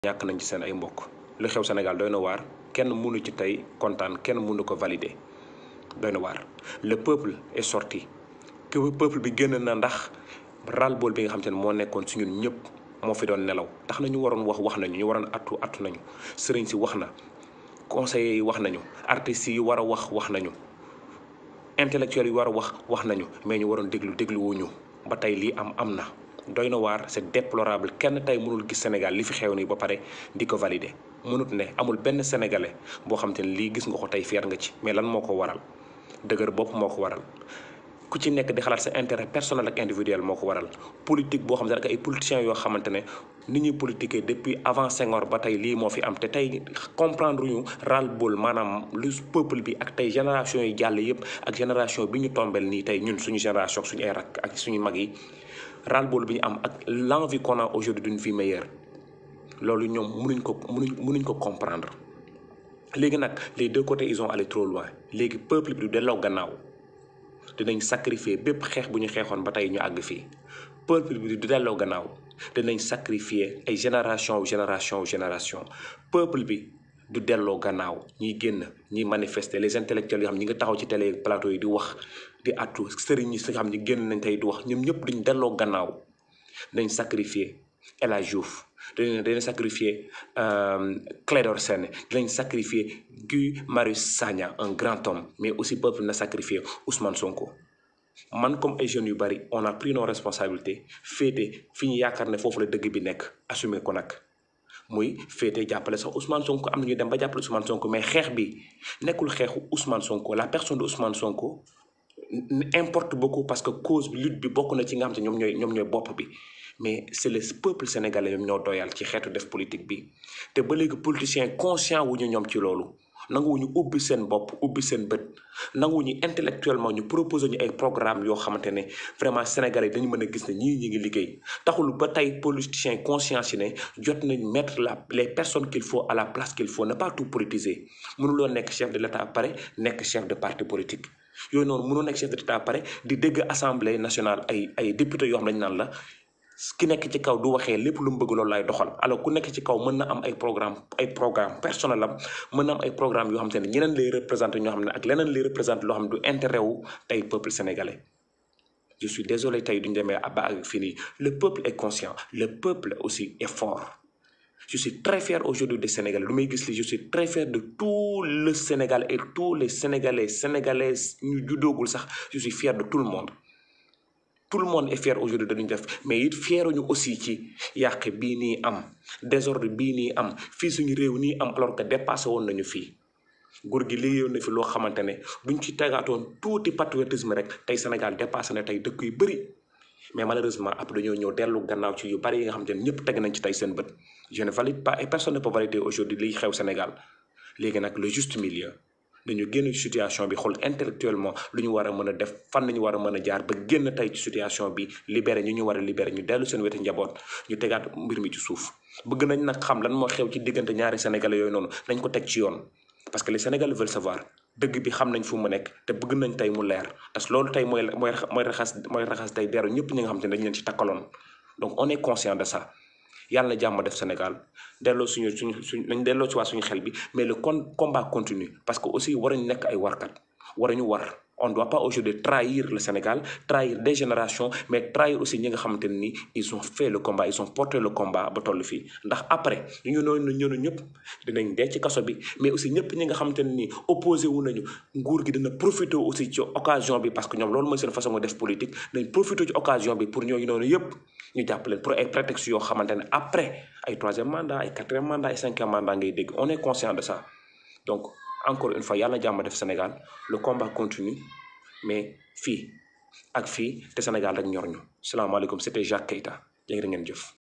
ñàkk nañ ci seen ay mbokk lu xew Sénégal doy na waar kenn mënu ci tey kontaan kenn mënu ko valider doy na waar le peuple est sorti que peuple bi génn na ndax ras-le-bol bi nga xam te ne moo nekkoon si ñun ñëpp moo fi doon nelaw tax na ñu waroon wax wax nañu ñu waroon attu attu nañu sëriñ si wax na conseillers yi wax nañu artistes yi war a wax wax nañu intellectuels yi war a wax wax nañu mais ñu waroon déglu dégluwuñu ba tey lii am am na doy na waar c'est déplorable kenn tey mënul gis Sénégal li fi xew nii ba pare di ko valider mënut ne amul benn sénégalais boo xam te ne lii gis nga ko tey fier nga ci mais lan moo ko waral dëgër bopp moo ko waral ku ci nekk di xalaat sa intérêt personnel ak individuel moo ko waral politique boo xam ne ak ay politiciens yoo xamante ne ni ñuy politiquer depuis avant Senghor ba tey lii moo fi am te tey comprendre ñu ras-le-bol maanaam lu peuple bi ak tey génération yi jàll yëpp ak génération bi ñu tombel nii tey ñun suñu génération suñu ay rakk ak suñu mag yi ras-le-bol bi ñu am ak l'envie qu'on a aujourd'hui d'une vie meilleure loolu ñoom mënuñ ko mënuñ mënuñ ko comprendre léegi nag les deux côtés ils ont allé trop loin léegi peuple bi du delloo gannaaw dinañ sacrifier bépp xeex bu ñu xeexoon ba tey ñu àgg fii peuple bi du delloo gannaaw dinañ sacrifier ay génération génération génération peuple bi du delloo gannaaw ñiy génn ñiy manifester les intellectuels yoo xam ñi nga taxaw ci télé plateau yi di wax di attu sëriñ yi nga xam ñi génn nañ tey di wax ñoom ñëpp duñ delloo gannaaw dinañ sacrifier El Hadj Diouf dinañ dinañ sacrifier Clédor Sène dinañ sacrifier Guy Marius Sagna un grand homme mais aussi peuple na sacrifier Ousmane Sonko man comme ay jeunes yu bari on a pris nos responsabilités féete fi ñu yaakaar ne foofu la dëgg bi nekk assumer ko nag muy féete jàppale sax Ousmane Sonko am na ñu dem ba jàppale Ousmane Sonko mais xeex bi nekkul xeexu Ousmane Sonko la personne de Ousmane Sonko importe beaucoup parce que cause bi lutte bi bokk na ci nga xam te ñoom ñooy ñoom ñooy bopp bi mais c'est le peuple sénégalais ñoom ñoo doyal ci xeetu def politique bi te ba léegi politiciens conscient wu ñu ñoom ci loolu nanguwuñu ubbi seen bopp ubbi seen bët nanguwuñu intellectuellement ñu proposer ñu ay programme yoo xamante ne vraiment sénégalais dañu mën a gis ne ñii ñi ngi liggéey taxul ba tey politiciens conscience yi ne jot nañ mettre la les personnes qu'il faut à la place qu'il faut ne pas tout politiser mënuloo nekk chef de l'état pare nekk chef de parti politique yooyu noonu mënoo nekk chef de l'état pare di dégg assemblée nationale ay ay députés yoo xam dañu naan la ki nekk ci kaw du waxee lépp lu mu bëgg loolu lay doxal alors ku nekk ci kaw mën na am ay programme ay programme personnel am mën na am ay programme yoo xam te ne ñeneen lay représenté ñoo xam ne ak leneen lay représenté loo xam ne du intérêt wu tey peuple sénégalais je suis désolé tey duñu demee ba ak fii nii le peuple est conscient le peuple aussi est fort je suis très fier aujourd'hui des Sénégalais lu may gis li je suis très fier de tout le Sénégal et tous les Sénégalais Sénégalais ñu juddoogul sax je suis fier de tout le monde tout le monde est fier aujourd'hui dañuy def mais it fieruñu aussi ci yàq bii nii am désordre bii nii am fii suñu réew nii am alors que dépassé woon nañu fii góor gi liggéeyoon na fi loo xamante ne buñ ci tegaatoon tuuti patriotisme rek tey Sénégal dépassé na tey dëkk yu bëri mais malheureusement après dañoo ñëw dellu gannaaw ci yu bari yi nga xamante ne ñëpp teg nañ ci tey seen bët je ne valide pas et personne ne peut valider aujourd'hui liy xew Sénégal léegi nag le juste milieu dañu génn ci situation bi xool intellectuellement lu ñu war a mën a def fan nañu war a mën a jaar ba génn tey ci situation bi libéré ñu ñu war a libéré ñu dellu seen weti njaboot ñu tegaat mbir mi ci suuf bëgg nañ nag xam lan moo xew ci diggante ñaari sénégalais yooyu noonu nañ ko teg ci yoon parce que les sénégalais veulent savoir dëgg bi xam nañ fu mu nekk te bëgg nañ tey mu leer parce que loolu tey mooy mooy mooy raxas mooy raxas tey deru ñëpp ñi nga xam te ne dañ leen ci takkaloon donc on est conscient de ça yàlla na jàmm def Sénégal delloo suñu suñu suñ nañ delloo ci waa suñu xel bi mais le con combat continue parce que aussi waruñu nekk ay warkat waruñu war on doit pas aujourd'hui trahir le Sénégal trahir des générations mais trahir aussi ñi nga xamante ne ni ils ont fait le combat ils ont porté le combat ba toll fii ndax après ñu ñu noonu ñënu ñëpp dinañ dee ci kaso bi mais aussi ñëpp ñi nga xamante ne ni opposé wu nañu nguur gi dina profité aussi ci occasion bi parce que ñoom loolu mooy seen façon def politique nañ profité ci occasion bi pour ñooñu noonu yëpp ñu jàpp leen pour ay prétexte yoo xamante ne après ay troisième mandat ay quatrième mandat ay cinquième mandat ngay dégg on est conscient de ça donc encore une fois yàlla na jàmm def Sénégal le combat continue mais fii ak fii te Sénégal rek ñor ñu salaamaaleykum c'était Jacques Keita jërë ngeen jëf.